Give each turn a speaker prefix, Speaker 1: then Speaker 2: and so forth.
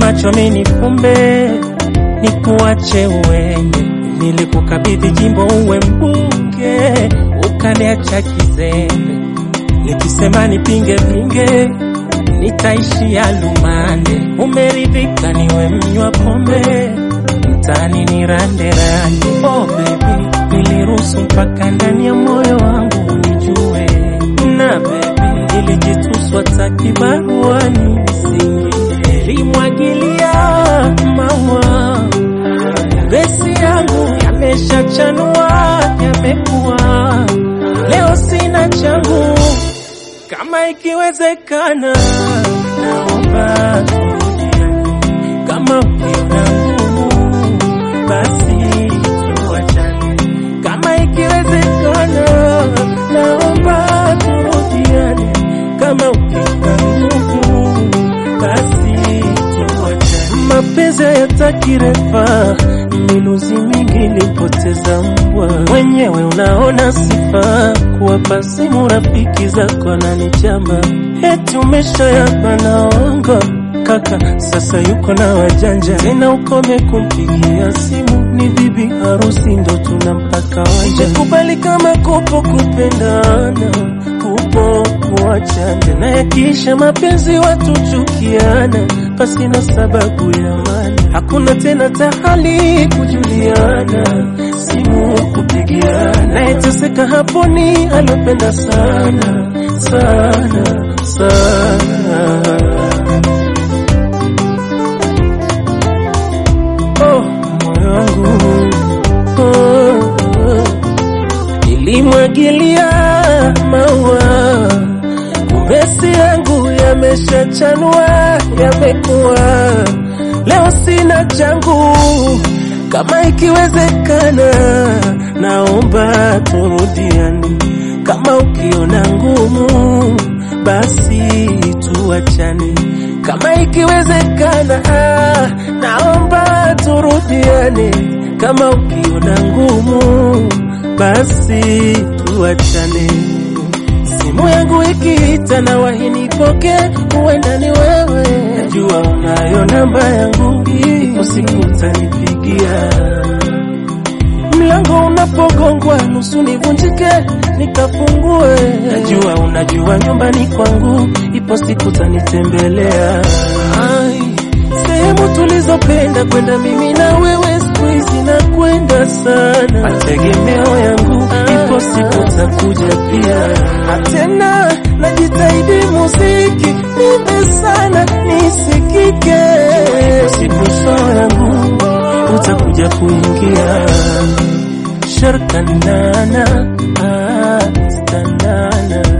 Speaker 1: macho mini kumbe nikuache uende. Nilikukabidhi jimbo uwe mbunge, ukaniacha kizembe. Nikisema nipinge pinge, nitaishia lumande. Umeridhika niwe mnywa pombe, mtani ni rande rande. Oh baby, niliruhusu mpaka ndani ya moyo wangu unijue, na baby nilijituswa takibaruani nisingie. Nilimwagilia maua besi yangu yameshachanua, yamekuwa leo sina changu. Kama ikiwezekana, naomba turudiane. Kama ukiona ngumu, basi tuachane. Kama ikiwezekana, naomba turudiane. Kama ukiona ngumu, basi tuachane. Mapenzi hayataki refa, miluzi mingi nilipoteza mbwa. Mwenyewe unaona sifa, kuwapa simu rafiki zako na nichamba, eti umeshayapa naongo kaka, sasa yuko na wajanja tena, ukome kumpigia simu, ni bibi harusi ndo tunampaka wanja. Kubali kama kupo kupendana, kupo kuachana, na yakiisha mapenzi watu chukiana, pasina sababu ya maana, hakuna tena tahali kujuliana, simu kupigiana, nayeteseka hapo ni alopenda sana sana sana. Oh, moyo wangu oh, oh. Nilimwagilia maua, kumesi yangu yameshachanua, yamekuwa leo sina changu. Kama ikiwezekana, naomba turudiane. Kama ukiona ngumu, basi tuachane. Kama ikiwezekana, ah, naomba turudiane. Kama ukiona ngumu, basi tuachane. Simu yangu ikiita na wahinipoke, huenda ni wewe. Najua unayo namba yangu, usiku utanipigia. Mlango unapogongwa nusu nivunjike nikafungue. Najua unajua nyumbani kwangu, ipo siku tanitembelea. Ai, sehemu tulizopenda kwenda mimi na wewe, siku hizi nakwenda sana. Mategemeo yangu, ipo siku takuja pia. Tena najitahidi muziki nipe sana nisikike, siku soo yangu utakuja kuingia sharkanana ah, stanana